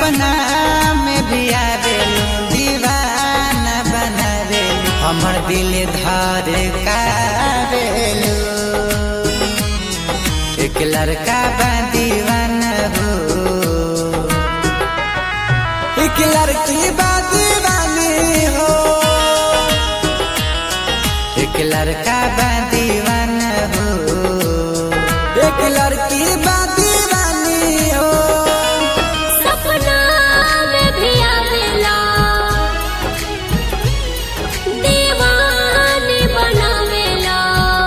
सपना में भी आवेलू दीवाना बनावेलू हमर दिल धर कावेलू एक लड़का बा दीवाना हो एक लड़की बा दीवानी हो एक लड़का बा दीवाना हो एक लड़की बा दीवानी हो सपना में भी आवेला दीवानी बनावेला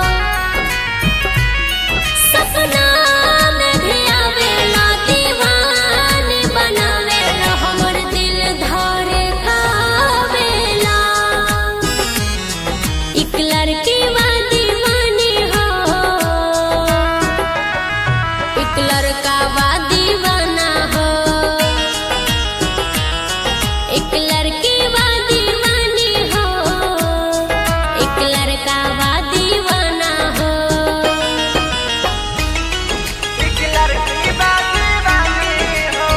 सपना में भी आवेला दीवानी बनावेला हमर दिल धारे कावेला एक लड़की बा दीवानी हो एक लड़का बा दीवाना हो एक लड़की बा दीवानी हो एक लड़का बा दीवाना हो एक लड़की बा दीवानी हो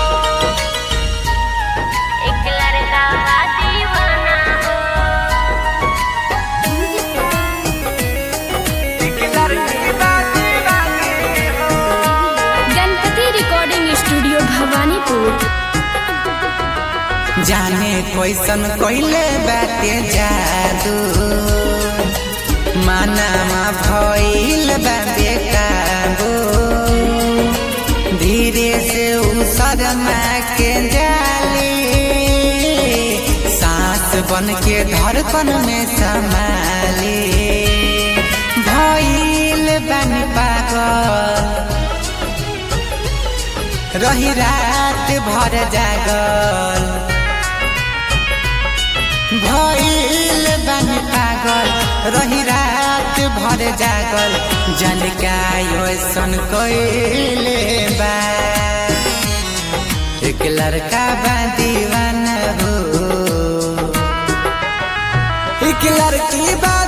एक लड़का बा दीवाना हो एक लड़की बा दीवानी हो गणपति रिकॉर्डिंग स्टूडियो भवानीपुर जाने कैसन कैले बाटे जादू मानामा भइल बा बेकाबू धीरे से उ सदमा के जाली सांस बन के धड़कन में समाली भइल बन पागल रही रात भर जागल भइल बन पागल रही रात भर जागल जल का योसन कइले बा एक लड़का बा दीवाना हो एक लड़की बा